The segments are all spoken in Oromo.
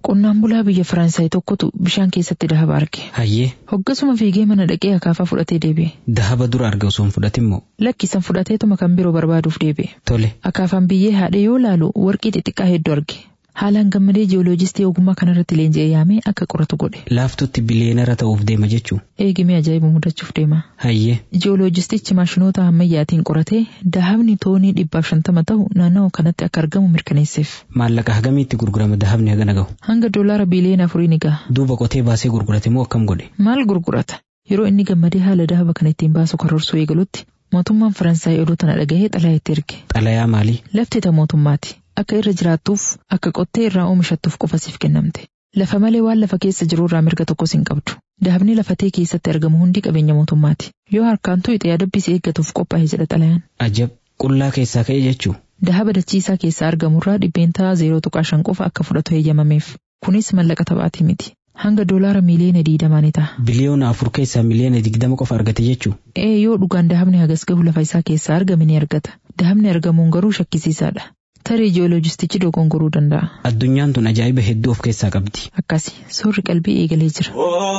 Qonnaan bulaa biyya Faransaay tokkotu bishaan keessatti dahaba arge. Hayyee Hoggasuma fiigee mana dhaqee akaafaa fudhatee deebi'e. dahaba dura arge osoo hin fudhatin moo Lakkisan fudhateetuma kan biroo barbaaduuf deebi'e. tole Akaafaan biyyee haadhee yoo laalu warqii xixiqqaa hedduu arge. Haalaan gammadee jiyooloojistii ogummaa kanarratti leenji'ee yaamee akka qoratu godhe. laaftutti biliyeenara ta'uuf deema jechuu Eegimee ajaa'iba mudachuuf deema. hayyee Jiyooloojistichi maashinoota ammayyaatiin qoratee dahabni toonii dhibbaaf shantama ta'u naannawaa kanatti akka argamu mirkaneesseef. maallaqa hagamiitti gurgurama dahabni hagana gahu Hanga doolaara biiliyoona afurii ni gaha. duuba qotee baasee gurgurate moo akkam godhe Maal gurgurata? Yeroo inni gammadee haala dahaba kana ittiin baasu karoorsuu eegalutti mootummaan Faransaay oduu tana dhagahee xalayaa itti erge. xalayaa maalii Lafti ta mootummaati. Akka irra jiraattuuf akka qottee irraa oomishattuuf qofa siif kennamte. Lafa malee waan lafa keessa jiru irraa mirga tokkos hin qabdu. Dahabni lafatee keessatti argamu hundi qabeenya mootummaati. Yoo harkaan tuqxe adabbii si eeggatuuf qophaa'e jedha xalayaan. ajab qullaa keessaa ka'e jechuu Dahaba dachiisaa keessaa argamurraa dhibbeentaa zeeroo tuqaa shan qofa akka fudhatu heeyyamameef. Kunis mallaqa taphaatii miti. Hanga doolaara miiliyoona diidamaa ni ta'a. biliyoona afur keessaa miliyoona digdama qofa argate jechuu Ee yoo dhugaan dahabni hagas gahu lafa isaa keessaa argame ni argata. Dahabni argamuun garuu shakkisiisaadha. Tarii jiyooloojistichi dogongoruu danda'a. addunyaan tun ajaa'iba hedduu of keessaa qabdi Akkasi soorri qalbii eegalee jira.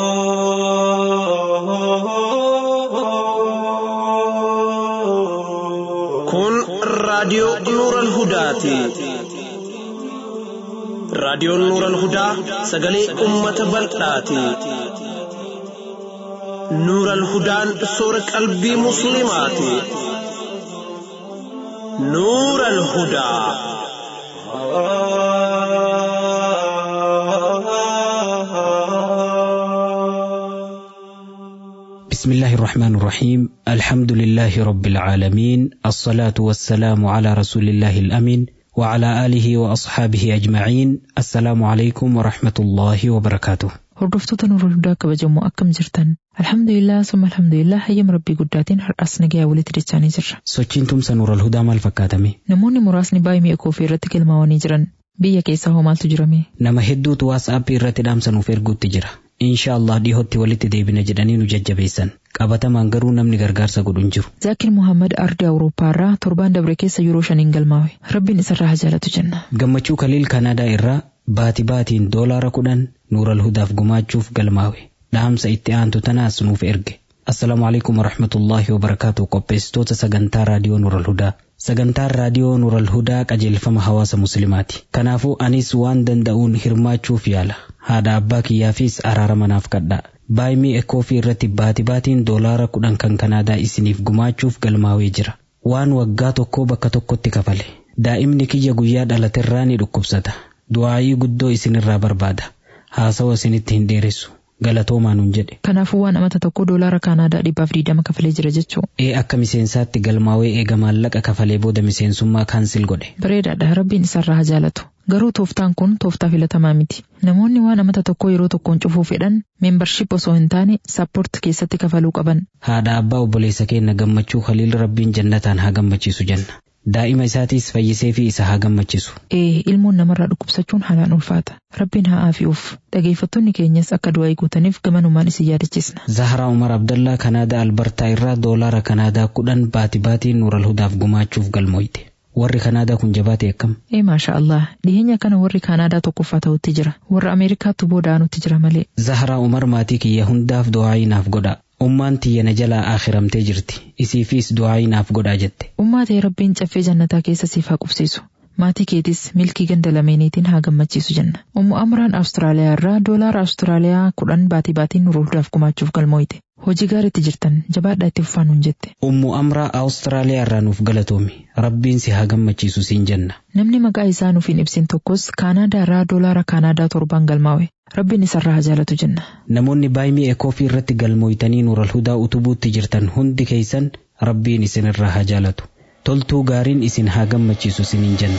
Kun raadiyoo Nuural Hudaati. Raadiyoon Nuural Hudaa sagalee uummata bal'aati. Nuural Hudaan soora qalbii Musliimaati. Nuural Hudaa. بسم الله الرحمن الرحيم الحمد لله رب العالمين الصلاة والسلام على رسول الله الأمين وعلى آله وأصحابه أجمعين السلام عليكم ورحمة الله وبركاته Hordoftoota Nuurul Hudaa kabajamoo akkam jirtan? Alhamdulillah summa alhamdulillah hayyama rabbii guddaatiin har'as nagayaa walitti dachaanii jirra. sochiin tumsa nuural hudaa maal fakkaatame Namoonni muraasni baay'ee mi'a koofii irratti galmaawanii jiran. Biyya keessaa hoo maaltu jirame? nama hedduutu waatsaappii irratti dhaamsa nuuf erguutti jira insha Allah dhihootti walitti deebina jedhanii nu jajjabeessan qabatamaan garuu namni gargaarsa godhu hin jiru Zaakir Muhammad Ardii Awurooppaarraa torbaan dabre keessa yeroo shaniin galmaawe. Rabbiin isarraa haa jaalatu jenna. gammachuu kaliil kanaadaa irraa baati baatiin doolaara kudhan nuural hudaaf gumaachuuf galmaawe dhaamsa itti aantu tanaas nuuf erge assalaamu alaikum warahmatullaahi wabarakaatu qopheessitoota sagantaa raadiyoo nuural hudaa sagantaan raadiyoo nuural hudaa qajeelfama hawaasa muslimaati kanaafuu anis waan danda'uun hirmaachuuf yaala haadha abbaa kiyyaafis araarama naaf kadhaa baay'imii ekoofii irratti baati baatiin doolaara kudhan kan kanaadaa isiniif gumaachuuf galmaawee jira waan waggaa tokkoo bakka tokkotti kafale daa'imni kiyya guyyaa dhalaterraa ni dhukkubsata du'aayii guddoo isinirraa barbaada haasawa isinitti hin dheeressu galatoomaa nuun jedhe Kanaafuu waan amata tokko doolaara Kaanaadaa dhibbaaf diidama kafalee jira jechuu. ee akka miseensaatti galmaawee eega maallaqa kafalee booda miseensummaa kaansil godhe Bareedaadha rabbiin isarraa haa jaalatu. Garuu tooftaan kun tooftaa filatamaa miti. Namoonni waan amata tokko yeroo tokkoon cufuu fedhan meembarship osoo hin taane sappoort keessatti kafaluu qaban. haadha abbaa obboleessa keenya gammachuu khaliil rabbiin jannataan haa gammachiisu jenna daa'ima isaatiis fayyisee fi isa haa gammachiisu Ee ilmoon namarraa dhukkubsachuun haalaan ulfaata. Rabbiin haa aafi'uuf. Dhageeffattoonni keenyas akka du'aa guutaniif gamanumaan isin yaadachiisna. Zaharaa Umar Abdallaa Kanaadaa Albartaa irraa doolaara Kanaadaa kudhan baati baatiin nuural hudaaf gumaachuuf galmooyte. Warri Kanaadaa kun jabaate akkam? Ee maasha Allah dhiyeenya kana warri Kaanaadaa tokkoffaa ta'utti jira. Warra Ameerikaattu booda aanutti jira malee. Zaharaa Umar maatii kiyya hundaaf du'aayii naaf godhaa. Ummaan tiyya na jalaa akhiramtee jirti. Isiifis du'aayii naaf godhaa jette. Ummaa ta'e rabbiin caffee jannataa keessa siif haa qubsiisu. Maatii keetis milkii ganda lameeniitiin haa gammachiisu jenna. Ummu Amraan Awustiraaliyaa irraa doolaara Awustiraaliyaa kudhan baatii baatiin nuural hudaaf gumaachuuf galmooyte. Hojii gaariitti jirtan jabaadhaa itti fufaa nuun jette. Ummu Amraa Awustiraaliyaa irraa nuuf galatoomi. Rabbiin si haa gammachiisu siin jenna. Namni maqaa isaa nuuf hin ibsin tokkos Kaanaadaa irraa doolaara Kaanaadaa torbaan galmaawe. Rabbiin isarraa haa jaalatu jenna. Namoonni baay'imii ekoofii irratti galmooytanii nuural hudaa utubuutti jirtan hundi keessan rabbiin isinirraa haa jaalatu. Toltuu gaariin isin haa gammachiisu isiniin jenna.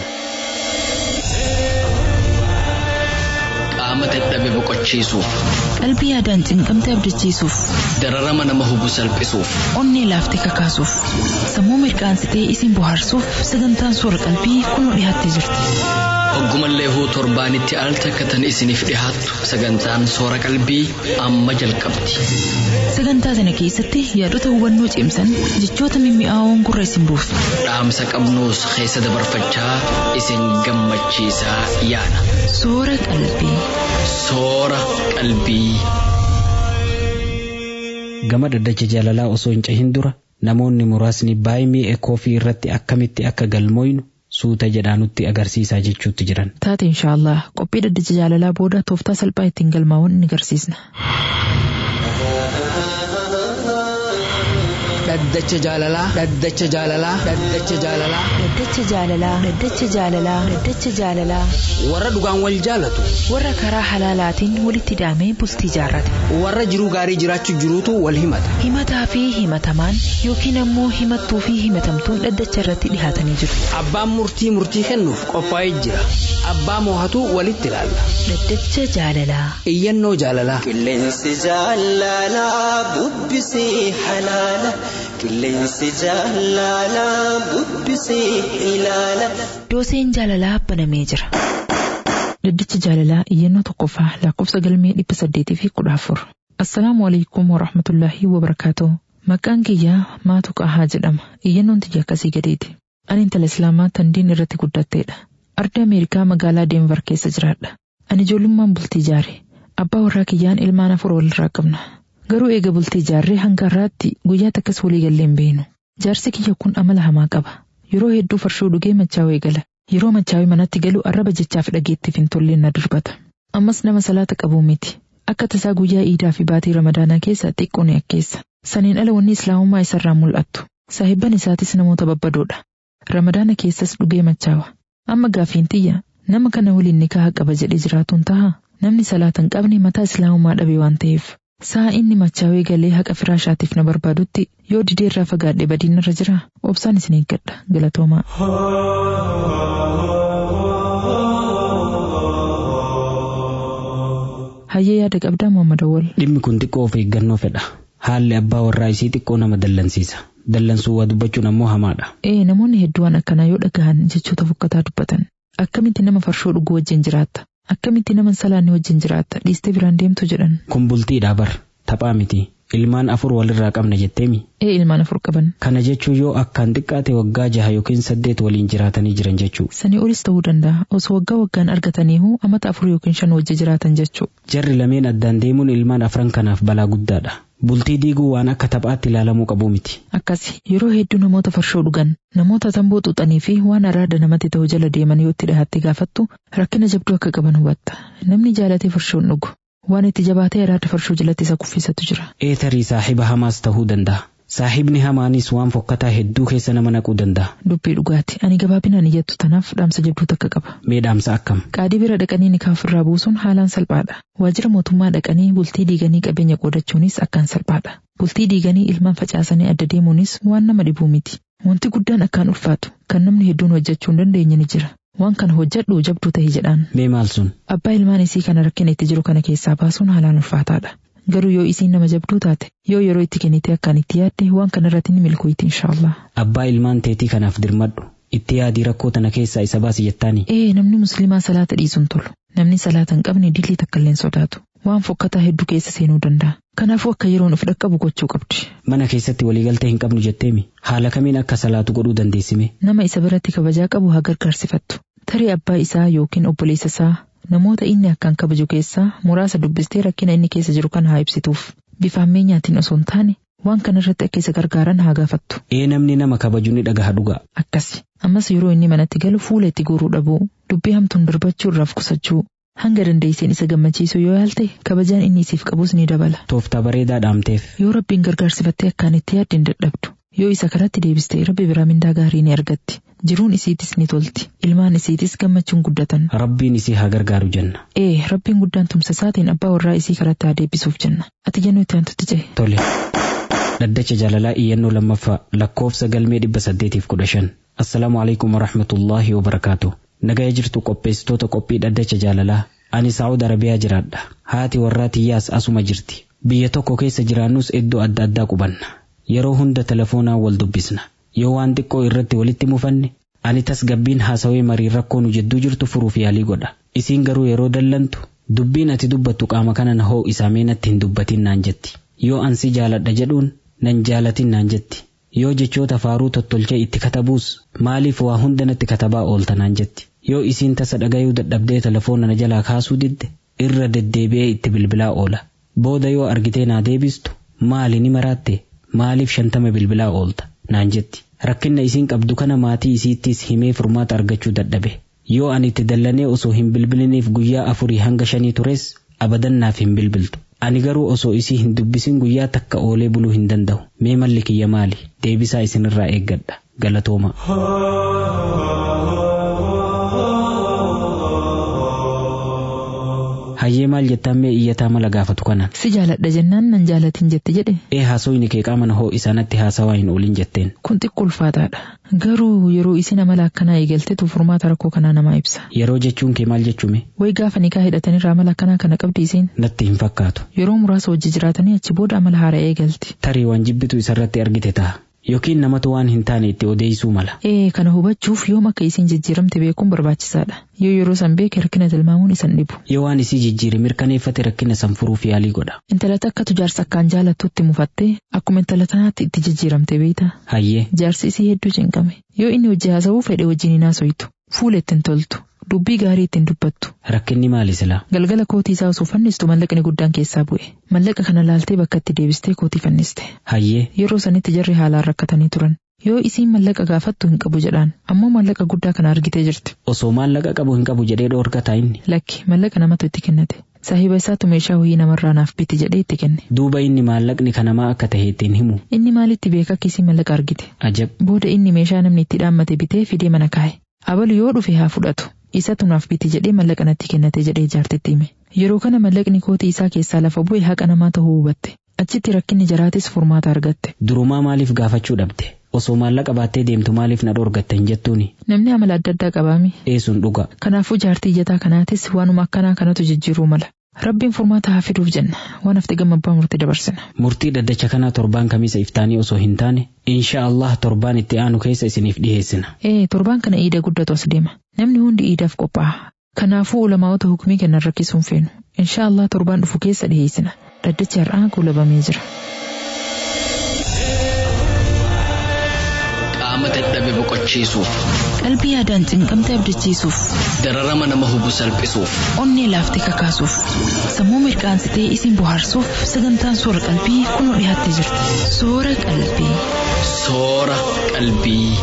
qaama dadhabe boqochiisuuf Qalbii yaadaan cinqamte abdachiisuuf, dararama nama hubu salphisuuf onnee laaftee kakaasuuf, sammuu mirqaansitee isin bohaarsuuf sagantaan soora qalbii kunoo dhiyaattee jirti. hoggumallee huu torbaanitti al takkatan isiniif dhihaattu sagantaan soora qalbii amma jalqabdi Sagantaa sana keessatti yaadota hubannoo cimsan jechoota mimmi'aawoon gurra isin buusu. dhaamsa qabnuus keessa dabarfachaa isin gammachiisaa yaana Soora qalbii. Soora qalbii. Gama dhaddacha jaalalaa osoo hin cehin dura namoonni muraasni baay'ee ekoofii irratti akkamitti akka galmooynu suuta jedhaa nutti agarsiisaa jechuutti jiran. Taate inshaallah qophii dhaddacha jaalalaa booda tooftaa salphaa ittiin galmaa'uun ni agarsiisna. Dhaddacha jaalalaa. Dhaddacha jaalalaa. Dhaddacha jaalalaa. Dhaddacha jaalalaa. Dhaddacha jaalalaa. Dhaddacha jaalalaa. Warra dhugaan wal jaalatu. Warra karaa halaalaatiin walitti hidhamee bultii jaarrate. Warra jiruu gaarii jiraachuu jiruutu wal himata. Himataa fi himatamaan yookiin ammoo himattuu fi himatamtuun dhaddacha irratti dhihaatanii jiru. Abbaan murtii murtii kennuuf qophaa'ee jira. Abbaa moohatu walitti ilaalla. Dhaddacha jaalalaa. Iyyannoo jaalalaa. Qilleensi jaalalaa bubbisee halaala. Qilleensi jaalalaa bubbisee ilaala. Dooseen jaalalaa banamee jira. Dhaddacha jaalalaa iyyannoo tokkoffaa lakkoofsa galmee dhibba saddeetii fi kudha afur. Assalaamu alaikum wa rahmatullaahi wa barakaatuh. Maqaan kiyyaa maatu qahaa jedhama. Iyyannoon tiyya akkasii gadeeti. Ani intala Islaamaa tan diin irratti guddatteedha. Arda Ameerikaa magaalaa Deenvar keessa jiraadha. Ani ijoollummaan bultii ijaare. Abbaa warraa kiyyaan ilmaan afur walirraa qabna. Garuu eega bultii ijaarree hanga har'aatti guyyaa takkas walii gallee hin beenu. Jaarsi kiyya kun amala hamaa qaba. Yeroo hedduu farshoo dhugee machaawee gala. Yeroo machaawee manatti galu arraba jechaaf dhageettiif hin tolleen na darbata. Ammas nama salaata qabu miti. Akka tasaa guyyaa iidaa fi baatii ramadaanaa keessa xiqqoo ni akkeessa. Saniin ala wanni islaamummaa isarraa mul'attu. Saahibban isaatis namoota babbadoodha. Ramadaana keessas dhugee machaawa. Amma gaafiin tiyya nama kana waliin nikaa qaba jedhee jiraatuun taha namni salaata hin qabne mataa islaamummaa dhabe waan ta'eef. Sa'a inni machaawee galee haqa firaashaatiif na barbaadutti yoo didee irraa fagaadhe badiin irra jira obsaan isin eeggadha galatoomaa. Hayyee yaada qabdaa Muhammad Awwal. Dhimmi kun xiqqoo of eeggannoo fedha. Haalli abbaa warraa isii xiqqoo nama dallansiisa. Dallansuu waa dubbachuun ammoo hamaadha. Ee namoonni hedduun akkanaa yoo dhagahan jechoota fokkataa dubbatan. Akkamitti nama farshoo dhuguu wajjin jiraatta? Akkamitti nama salaanni wajjin jiraatta? Dhiistee biraan deemtu jedhan. Kun bultiidhaa bar taphaa miti. Ilmaan afur walirraa qabna jetteemi. Ee ilmaan afur qaban. Kana jechuun yoo akkaan xiqqaate waggaa jaha yookiin saddeet waliin jiraatanii jiran jechuu. Sanii olis ta'uu danda'a. Osoo waggaa waggaan argataniihu amata afur yookiin shan wajji jiraatan jechuu. Jarri lameen addaan deemuun ilmaan afran kanaaf balaa guddaadha. Bultii diiguu waan akka taphaatti ilaalamuu qabu miti. Akkasi yeroo hedduu namoota farshoo dhugan namoota tamboo xuuxanii fi waan araada namatti ta'u jala deeman yoo itti dhahatte gaafattu rakkina jabduu akka qaban hubatta. Namni jaalatee farshoon dhugu. Waan itti jabaatee araada farshoo jalatti isa kuffisatu jira. Eetarii saahiba hamaas ta'uu danda'a. Saahibni hamaanis waan fokkataa hedduu keessa nama naquu danda'a. Dubbii dhugaati. Ani gabaabinaan iyyattu tanaaf dhaamsa jabduu takka qaba. Mee dhaamsa akkam? Qaadii bira dhaqanii nikaa ofirraa buusuun haalaan salphaadha. Waajjira mootummaa dhaqanii bultii diiganii qabeenya qoodachuunis akkaan salphaadha. Bultii diiganii ilmaan facaasanii adda deemuunis waan nama dhibuu miti. Wanti guddaan akkaan ulfaatu kan namni hedduun hojjechuu hin dandeenye ni jira. Waan kana hojjedhu jabduu ta'e jedhaan. Mee maal sun? Abbaa ilmaan isii kana rakkina itti jiru kana keessaa baasuun haalaan ulfaataadha. Garuu yoo isiin nama jabduu taate yoo yeroo itti kennite akkaan itti yaadde waan kana irratti ni milkooyti inshaallah. Abbaa ilmaan teetii kanaaf dirmadhu. Itti yaadii rakkoo tana keessaa isa baasi jettaani. Ee namni musliimaa salaata dhiisuun tolu. Namni salaata hin qabne dilii takka illee sodaatu. Waan fokkataa hedduu keessa seenuu danda'a. Kanaafuu akka yeroon of dhaqqabu gochuu qabdi. Mana keessatti waliigaltee hin qabnu jetteemi. Haala kamiin akka salaatu godhuu dandeessime? Nama isa biratti kabajaa qabu haa gargaarsifattu. Tarii abbaa isaa yookiin obboleessa isaa namoota inni akkaan kabaju keessaa muraasa dubbistee rakkina inni keessa jiru kan haa ibsituuf. Bifa ammeenyaatiin osoo hin taane waan kana irratti akka isa gargaaran haa gaafattu. Ee namni nama kabaju ni dhagaha dhuga. Akkasi. Ammas yeroo inni manatti galu fuula itti goruu dhabuu, dubbii hamtuun darbachuu irraaf qusachuu, hanga dandeesseen isa gammachiisu yoo yaalte kabajaan inni isiif qabus ni dabala. Tooftaa bareedaa dhaamteef. Yoo rabbiin gargaarsifattee akkaan itti yaadde hin dadhabdu. Yoo isa karatti deebistee rabbi biraa mindaa gaarii ni argatti. Jiruun isiitis ni tolti. Ilmaan isiitis gammachuun guddatan. Rabbiin isii haa gargaaru jenna. Ee, rabbiin guddaan tumsa isaatiin abbaa warraa isii karatti haa deebisuuf jenna. Ati jennuu itti aantutti cehe. Tole. Dhaddacha jaalalaa iyyannoo lammaffaa lakkoofsa galmee dhibba saddeetiif kudha shan. Assalaamu alaikum warahmatullaahi wabarakaatu. Nagaya jirtu qopheessitoota qophii dhaddacha jaalalaa. Ani Saa'ud Arabiyaa jiraadha. Haati warraa tiyyaas asuma jirti. Biyya tokko keessa jiraannus iddoo adda addaa qubanna. Yeroo hunda telefoonaan wal dubbisna. Yoo waan xiqqoo irratti walitti mufanne ani tasgabbiin haasawee marii rakkoo nu jidduu jirtu furuuf yaalii godha. Isiin garuu yeroo dallantu dubbiin ati dubbattu qaama kana na hoo isaa meenatti hin dubbatin naan jetti. Yoo ansi jaaladha jedhuun nan jaalatin naan jetti. Yoo jechoota faaruu tottolchee itti katabuus maaliif waa hunda natti katabaa oolta naan jetti. yoo isiin tasa dhagayuu dadhabdee telefoona na jalaa kaasuu didde irra deddeebi'ee itti bilbilaa oola booda yoo argitee naa deebistu maali ni maraatte maaliif shantama bilbilaa oolta naan jetti rakkinna isiin qabdu kana maatii isiittis himee furmaata argachuu dadhabe yoo ani itti dallanee osoo hin bilbiliniif guyyaa afurii hanga shanii tures abadan naaf hin bilbiltu ani garuu osoo isii hin dubbisin guyyaa takka oolee buluu hin danda'u mee malli kiyya maali deebisaa isinirraa eeggadha galatooma. hayyee maal jettaan mee iyyataa mala gaafatu kanaan. Si jaaladha jennaan nan jaalatin jette jedhe. Ee haasawni kee qaama na hoo isaanatti haasawaa hin oolin jetteen. Kun xiqqoo ulfaataadha. Garuu yeroo isin amala akkanaa eegaltetu furmaata rakkoo kanaa namaa ibsa. Yeroo jechuun kee maal jechuume? Wayi gaafa nikaa hidhatanirraa amala akkanaa kana qabdi isiin. Natti hin fakkaatu. Yeroo muraasa wajji jiraatanii achi booda amala haaraa eegalti. Tarii waan jibbitu isarratti argite ta'a. Yookiin namatu waan hin taane itti odeessuu mala. Ee kana hubachuuf yoom akka isiin jijjiiramte beekuun barbaachisaadha. Yoo yeroo san beeke rakkina tilmaamuun isan dhibu. Yoo waan isii jijjiire mirkaneeffate rakkina san furuuf yaalii godha. Intala takkatu jaarsa akkaan jaalattutti mufattee akkuma intala tanaatti itti jijjiiramte beeyta. Hayyee. Jaarsi isii hedduu cinqame. Yoo inni hojii haasa'uu fedhe wajjin hin haasoytu. Fuula ittiin toltu. Dubbii gaarii ittiin dubbattu. Rakkinni maali silaa? Galgala kootii isaa osoo fannistu mallaqni guddaan keessaa bu'e. Mallaqa kana laaltee bakka itti deebistee kootii fanniste. Hayyee. Yeroo sanitti jarri haalaan rakkatanii turan. Yoo isiin mallaqa gaafattu hin qabu jedhaan ammoo mallaqa guddaa kana argitee jirti. Osoo maallaqa qabu hin qabu jedhee dhoorgataa inni. Lakki mallaqa namatu itti kennate. Saahiba isaatu meeshaa ho'ii namarraa naaf biti jedhee itti kenne. Duuba inni maallaqni kanamaa akka tahe ittiin himu. Inni maalitti beeka akka isiin mallaqa argite. Ajab. Booda inni meeshaa namni itti dhaammate bitee fidee mana kaa'e. Abalu yoo dhufe haa fudhatu. Isatu naaf biti jedhee mallaqa natti kennate jedhee jaartitti hime. Yeroo kana mallaqni kootii isaa keessaa lafa bu'e haqa namaa ta'uu hubatte. Achitti rakkinni jaraatis furmaata argatte. Durumaa maaliif gaafachuu dhabde? Osoo maallaqa baattee deemtu maaliif na dhoorgatte hin jettuuni? Namni amala adda addaa qabaami. Eesuun dhuga. Kanaafuu jaartii iyyataa kanaatis waanuma akkanaa kanatu jijjiiruu mala. Rabbiin furmaata haa fiduuf jenna. Waan hafte gammabbaa murtii dabarsina. Murtii dhaddacha kanaa torbaan kamiisa iftaanii osoo hin taane, insha Allah torbaan itti aanu keessa isiniif dhiheessina. Ee torbaan kana iida guddatu as deema. Namni hundi iidaaf qopha'a. Kanaafuu ulamaa'ota hukumii kennan rakkisuun feenu. Insha Allah torbaan dhufu keessa dhiheessina. Dhaddachi har'aa guulabamee jira. Qaama dadhabe boqochiisuuf, Qalbii yaadaan cinqamte abdachiisuuf, dararama nama hubu salphisuuf, onnee laaftee kakaasuuf, sammuu mirqaansitee isin bohaarsuuf sagantaan soora qalbii kunoo dhiyaattee jirti. Soora qalbii. soora qalbii.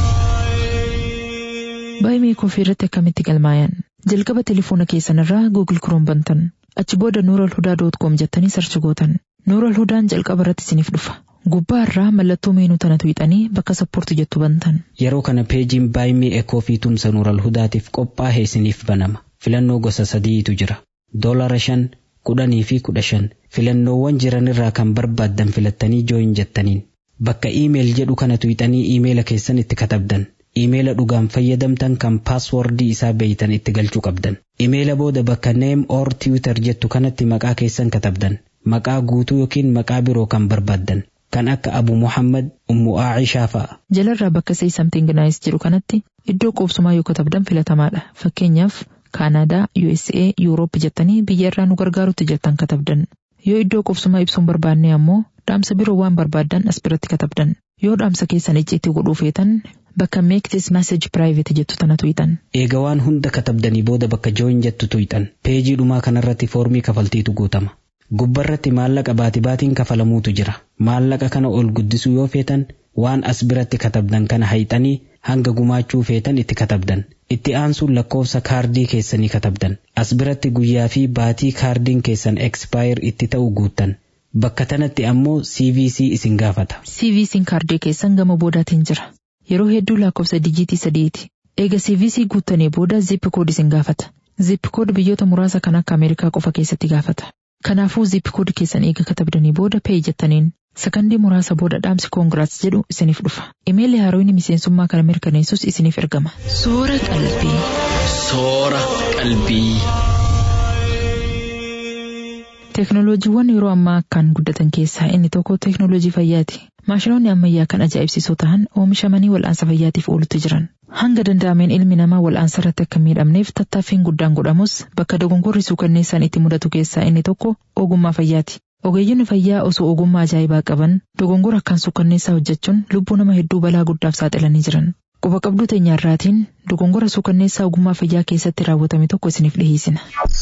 Baay'ee koofii irratti akkamitti galmaayan. Jalqaba telefoona keessanirraa Google Chrome bantan. Achi booda nuuralhudaa.com jettanii sarchi gootan. Nuuralhudaan jalqaba irratti isiniif dhufa. Gubbaa irraa mallattoo meenuu tana tuqxanii bakka sappoorti jettu bantan. Yeroo kana peejiin baay'ee ekoo fi tumsa nuural hudaatiif qophaa'e isiniif banama. Filannoo gosa sadiitu jira. Doolara shan, kudhanii fi kudha shan. Filannoowwan jiranirraa kan barbaaddan filattanii jooyin jettaniin. Bakka iimeel jedhu kana tuqxanii iimeela keessan itti katabdan. Iimeela dhugaan fayyadamtan kan paaswordii isaa beeytan itti galchuu qabdan. Iimeela booda bakka neem or tiwitar jettu kanatti maqaa keessan katabdan. Maqaa guutuu yookiin maqaa biroo kan barbaaddan. Kan akka Abu Muhammad, Ummu Aacishaa fa'a. Jalarraa bakka say something nice jedhu kanatti iddoo qubsumaa yoo katabdan filatamaadha. Fakkeenyaaf Kaanaadaa, USA, Yuuroop jettanii biyya irraa nu gargaarutti jettan katabdan. Yoo iddoo qubsumaa ibsuun barbaanne ammoo dhaamsa biroo waan barbaaddan as biratti katabdan. Yoo dhaamsa keessan icciitii godhuu feetan bakka make this message private jettu tana tuqxan. Eega waan hunda katabdanii booda bakka jooyin jettu tuqxan. Peejii dhumaa kanarratti foormii kafaltiitu guutama. Gubbarratti maallaqa baati baatiin kafalamuutu jira. Maallaqa kana ol guddisuu yoo feetan waan as biratti katabdan kana hayxanii hanga gumaachuu feetan itti katabdan. Itti aansuun lakkoofsa kaardii keessanii katabdan. As biratti guyyaa fi baatii kaardiin keessan expire itti ta'u guuttan. Bakka tanatti ammoo CVC isin gaafata. CVC'n kaardii keessan gama boodaatiin jira. Yeroo hedduu lakkoofsa dijiitii sadiiti. Eega CVC guuttanii booda zip kood isin gaafata. Zip kood biyyoota muraasa kan akka Ameerikaa qofa keessatti gaafata. Kanaafuu zip kood keessan eega katabdanii booda pay jettaniin sakandii muraasa booda dhaamsi koongiraats jedhu isiniif dhufa. Imeelli haarooyni miseensummaa kana mirkaneessus isiniif ergama. Soora qalbii. Soora qalbii. Teeknooloojiiwwan yeroo ammaa akkaan guddatan keessaa inni tokko teeknooloojii fayyaati. Maashinoonni ammayyaa kan ajaa'ibsiisoo ta'an oomishamanii wal'aansa fayyaatiif oolutti jiran. Hanga danda'ameen ilmi namaa wal'aansa irratti akka miidhamneef tattaaffiin guddaan godhamus bakka dogongorri suukanneessaan itti mudatu keessaa inni tokko ogummaa fayyaati. Ogeeyyonni fayyaa osoo ogummaa ajaa'ibaa qaban dogongora akkaan suukanneessaa hojjechuun lubbuu nama hedduu balaa guddaaf saaxilanii jiran. Quba qabduu teenyaarraatiin dogongora suukanneessaa ogummaa fayyaa keessatti raawwatame tokko isiniif dhiyeessina.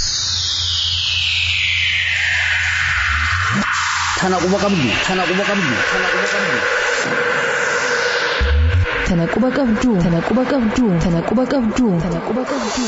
Tana quba qabdu. Tana quba qabdu. Tana quba qabdu. Tana quba qabduu. Tana quba qabduu. Tana quba qabduu. Tana quba qabduu.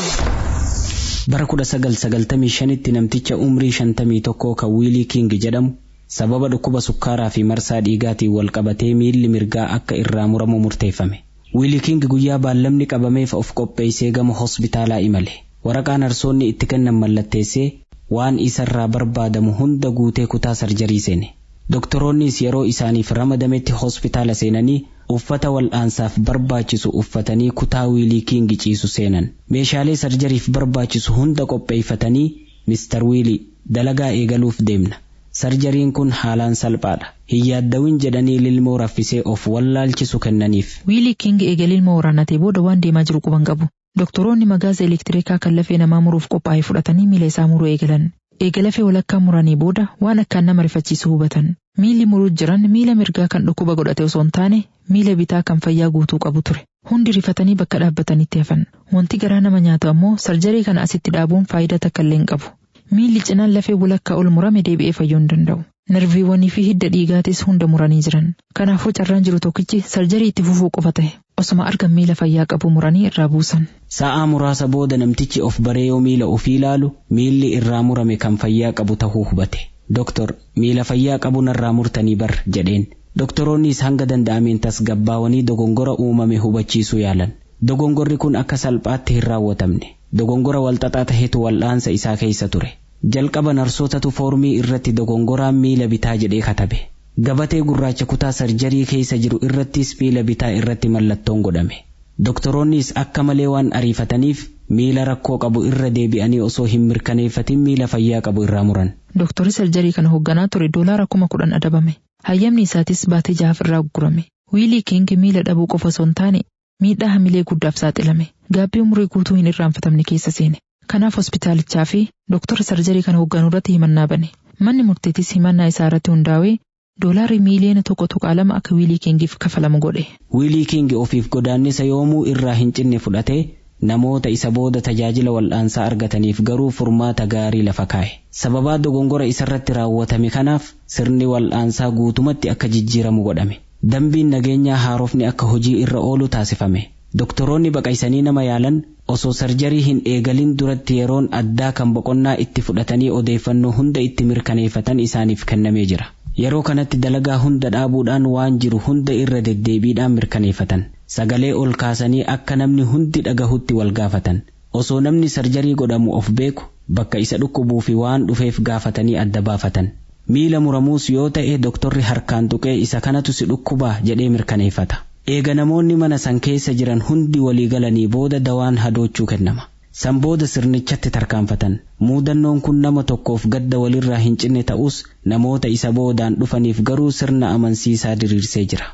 Bara kudha sagal sagaltamii shanitti namticha umrii shantamii tokkoo kan wiilii King jedhamu sababa dhukkuba sukkaaraa fi marsaa dhiigaatiin wal qabatee miilli mirgaa akka irraa muramu murteeffame. Wiilii King guyyaa baallamni qabameef of qopheessee gama hospitaalaa imale. Waraqaa narsoonni itti kennan mallatteessee waan isarraa barbaadamu hunda guutee kutaa sarjarii seene. Doktoroonnis yeroo isaaniif ramadametti hospitaala seenanii uffata wal'aansaaf barbaachisu uffatanii kutaa wiilii kiingi ciisu seenan. Meeshaalee sarjariif barbaachisu hunda qopheeffatanii Mr. Wiilii dalagaa eegaluuf deemna. Sarjariin kun haalaan salphaadha. Hin yaaddawin jedhanii lilmoo raffisee of wallaalchisu kennaniif. Wiilii King eega lilmoo waraannatee booda waan deemaa jiru quban qabu. Doktoroonni magaasa elektirikaa kan lafee namaa muruuf qophaa'e fudhatanii miila isaa muruu eegalan. Eega lafee walakkaa muranii booda waan akkaan nama rifachiisu hubatan. Miilli muruu jiran miila mirgaa kan dhukkuba godhate osoo hin taane miila bitaa kan fayyaa guutuu qabu ture. Hundi rifatanii bakka dhaabbatanitti hafan. Wanti garaa nama nyaatu ammoo sarjarii kana asitti dhaabuun faayidaa takka illee hin qabu. Miilli cinaan lafee walakkaa ol murame deebi'ee fayyuu hin danda'u. Narviiwwanii fi hidda dhiigaatis hunda muranii jiran. Kanaafuu carraan jiru tokkichi sarjarii itti fufuu qofa ta'e. Osuma argan miila fayyaa qabu muranii irraa buusan. Sa'aa muraasa booda namtichi of baree yoo miila ofii ilaalu miilli irraa murame kan fayyaa qabu tahuu hubate. Doktor miila fayyaa qabu narraa murtanii bar jedheen. Doktoroonnis hanga danda'ameen tasgabbaawanii dogongora uumame hubachiisuu yaalan. Dogongorri kun akka salphaatti hin raawwatamne. Dogongora walxaxaa tahetu wal'aansa isaa keessa ture. Jalqaba narsootatu foormii irratti dogongoraan miila bitaa jedhee katabe. Gabatee gurraacha kutaa sarjarii keessa jiru irrattis miila bitaa irratti mallattoon godhame. Doktoroonnis akka malee waan ariifataniif miila rakkoo qabu irra deebi'anii osoo hin mirkaneeffatin miila fayyaa qabu irraa muran. Dooktorri sarjarii kana hoogganaa ture doolaara kuma kudhan adabame. Hayyamni isaatis baatee jahaaf irraa gurgurame. Wiilii King miila dhabuu qofa osoo hin taane miidhaa hamilee guddaaf saaxilame. Gaabbii umurii guutuu hin irraanfatamne keessa seene. Kanaaf hospitaalichaa fi dooktora sarjarii kana hoogganuu irratti himannaa bane. Manni murteetis himannaa isaa irratti hundaa'ee doolaarri miiliyoona tokko tuqaa lama akka wiilii kingiif kafalamu godhe. Wiilii King ofiif godaannisa yoomuu irraa hin cinne fudhatee namoota isa booda tajaajila wal'aansaa argataniif garuu furmaata gaarii lafa kaa'e. Sababaa dogongora isarratti raawwatame kanaaf sirni wal'aansaa guutumatti akka jijjiiramu godhame. Dambiin nageenyaa haarofni akka hojii irra oolu taasifame. Doktoroonni baqaysanii nama yaalan osoo sarjarii hin eegalin duratti yeroon addaa kan boqonnaa itti fudhatanii odeeffannoo hunda itti mirkaneeffatan isaaniif kennamee jira. Yeroo kanatti dalagaa hunda dhaabuudhaan waan jiru hunda irra deddeebiidhaan mirkaneeffatan. Sagalee ol kaasanii akka namni hundi dhagahutti wal gaafatan. Osoo namni sarjarii godhamu of beeku bakka isa dhukkubuu fi waan dhufeef gaafatanii adda baafatan. Miila muramuus yoo ta'e doktorri harkaan tuqee isa kanatu si dhukkubaa jedhee mirkaneeffata. Eega namoonni mana san keessa jiran hundi walii galanii booda dawaan hadoochuu kennama. San booda sirnichatti tarkaanfatan. Muudannoon kun nama tokkoof gadda walirraa hin cinne ta'us namoota isa boodaan dhufaniif garuu sirna amansiisaa diriirsee jira.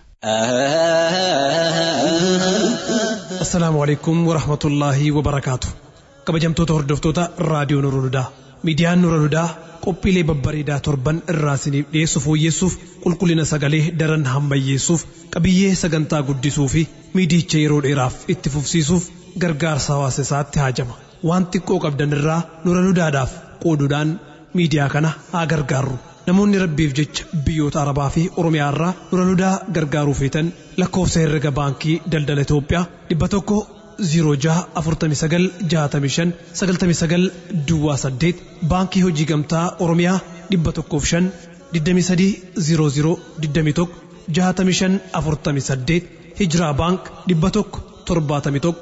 Assalaamu alaikum warahmatullaahi wabarakaatu. Kabajamtoota hordoftoota raadiyoo Nurunudaa. Miidiyaan Nurunudaa qophiilee babbareedaa torban irraa isiniif dhiyeessu fooyyessuuf qulqullina sagalee daran hammayyeessuuf qabiyyee sagantaa guddisuu fi miidicha yeroo dheeraaf itti fufsiisuuf gargaarsa hawaasa isaatti haajama. Waan xiqqoo qabdan irraa Nurunudaadhaaf qooduudhaan miidiyaa kana haa gargaarru. Namoonni rabbiif jecha biyyoota Arabaa fi Oromiyaa irraa Nurunudaa gargaaruu feetan lakkoofsa herrega baankii daldala Itoophiyaa dhibba tokko 06496599 Duwwaa 8 baankii hojii gamtaa Oromiyaa 105 2300 21 6548 Hijiraa baank 100 71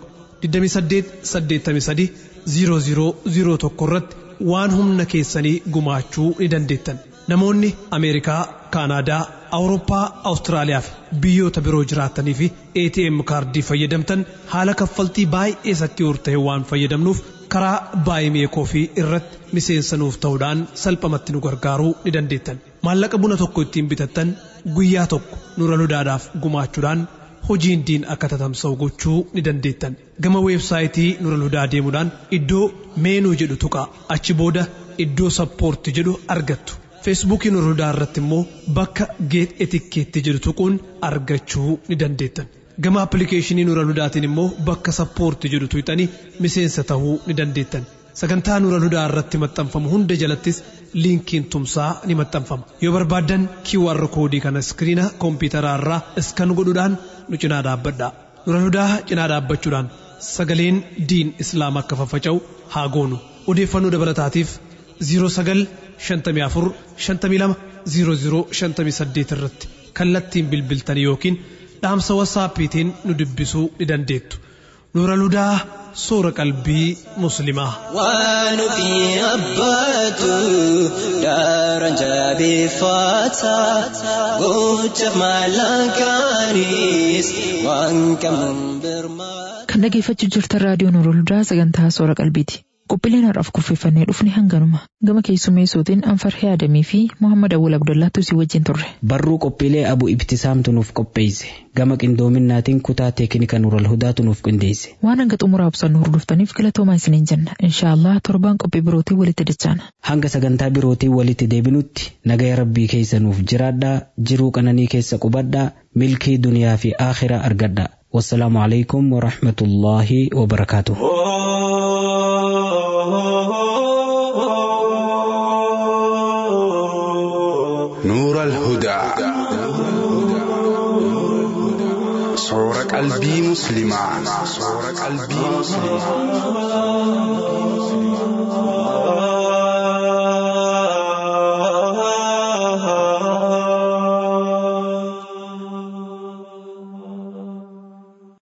2883 0001 irratti waan humna keessanii gumaachuu ni dandeettan. Namoonni Ameerikaa, Kaanaadaa, Awurooppaa, Awustiraaliyaa fi biyyoota biroo jiraatanii fi ATM kaardii fayyadamtan haala kaffaltii baay'ee sakki'uur ta'e waan fayyadamnuuf karaa baay'ee fi irratti miseensa nuuf ta'uudhaan salphamatti nu gargaaruu ni dandeettan. Maallaqa buna tokko ittiin bitattan guyyaa tokko nura ludaadhaaf gumaachuudhaan hojiin diin akka tatamsa'u gochuu ni dandeettan. Gama weebsaayitii nura ludaa deemuudhaan iddoo meenuu jedhu tuqaa achi booda iddoo sappoorti jedhu argattu. feesbuukii nurrudaa irratti immoo bakka geet etikkeetti jedhu tuquun argachuu ni dandeettan gama appilikeeshinii nuura ludaatiin immoo bakka sappoorti jedhu tuqxanii miseensa ta'uu ni dandeettan sagantaa nuura ludaa irratti maxxanfamu hunda jalattis liinkiin tumsaa ni maxxanfama yoo barbaaddan QR koodii kana iskiriina koompitaraa irraa iskan godhuudhaan nu cinaa dhaabbadha nuura ludaa cinaa dhaabbachuudhaan sagaleen diin islaam akka faffaca'u haa goonu odeeffannoo dabalataatiif 09 54 52 00 58 irratti kallattiin bilbiltan yookiin dhaamsa wasaappiitiin nu dubbisuu ni dandeettu nuura ludaa soora qalbii muslimaa waan ofii abbaatu daaraan jabeeffata gocha maallaqaanis waan qabuun birmaa. Kan dhageeffachuu jirtan raadiyoo Nuura Ludaa sagantaa soora qalbiiti. Qophiileen har'aaf kurfeeffannee dhufne hanganuma. Gama keessummeessootiin Anfarhee Adamii fi Muhammad Awwal Abdullaatu si wajjin turre. Barruu qophiilee Abu Ibtisaamtu nuuf qopheesse. Gama qindoominnaatiin kutaa teeknika Nuural Hudaatu nuuf qindeesse. Waan hanga xumuraa ibsannu hordoftaniif galatoomaa isiniin jenna. Inshaallah torbaan qophii birootii walitti dachaana. Hanga sagantaa birootii walitti deebinutti nagaya rabbii keessa nuuf jiraadhaa jiruu qananii keessa qubadhaa milkii duniyaa fi aakhiraa argadhaa. والسلام عليكم ورحمة الله وبركاته نور الهدى صورة قلبي مسلمة صورة قلبي مسلمة